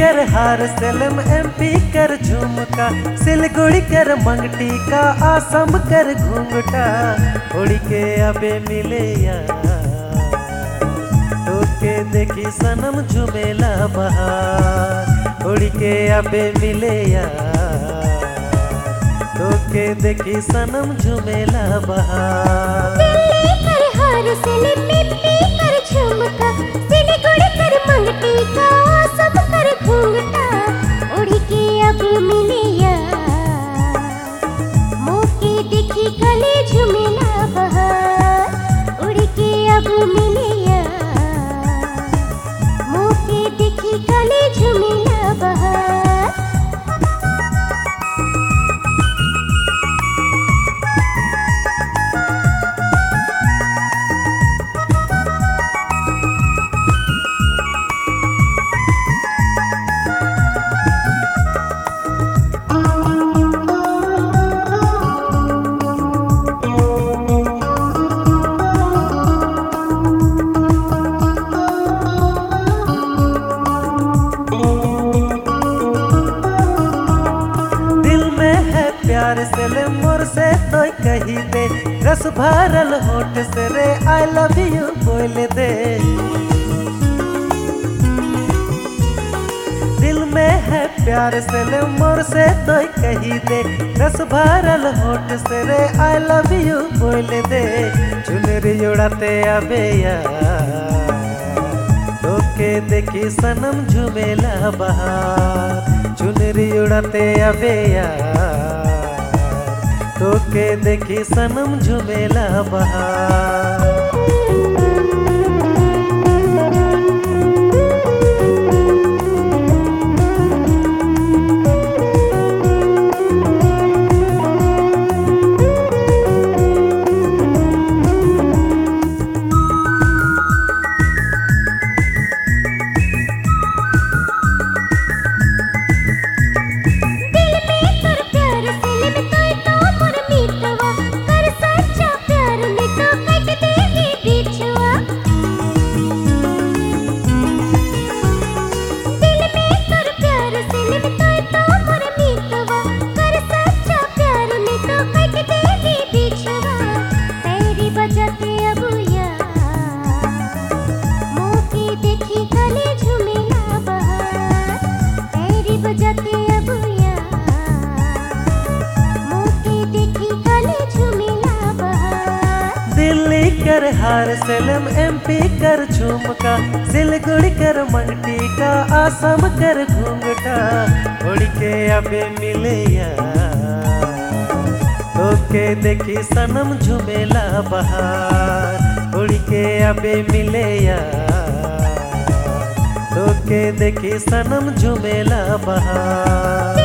कर हार सलम एमपी कर झुमका सिलगुड़ी कर मंगटी का आसम कर घूंघटा उड़ी के अबे मिले यार तोके देखी सनम झुमेला बहार उड़ी के अबे मिले यार तोके देखी सनम झुमेला बहार दिल्ली कर हार सिले पिप्पी कर झुमका सिलीगुड़ी कर मंगटी का सब कर घूंघटा उड़ी के अब मिले यार मौके देखी गले झुमेला बहार उड़ी के अब मिले यार मौके देखी गले झुमेला बहार दिल में है प्यार से ले मोर से तो कही दे रस भरल होठ से रे आई लव यू बोल दे दिल में है प्यार से ले मोर से तो कही दे रस भरल होठ से रे आई लव यू बोल दे चुनरी उड़ाते अबे यार तोके देखी सनम झुमेला बहार चुनरी उड़ाते अबे यार तोके देखी सनम झुमेला बहार दिल में कर प्यार सिले में तोय तो मोर मीतवा कर सच्चा प्यार में तो कट देगी बिछुआ दिल में कर प्यार सिले में तोय तो मोर मीतवा कर सच्चा प्यार में तो कट देगी बिछुआ तेरी बजाते अब यार मौके देखी गले झुमेला बहार तेरी बजाते अब यार मौके देखी गले झुमेला बहार दिल्ली कर हार सलम एमपी कर झुमका सिलगुड़ी कर मंगटी का आसम कर घूंघटा उड़ के अबे मिले यार तोके देखी सनम झुमेला बहार उड़ के अबे मिले यार तोके देखी सनम झुमेला बहार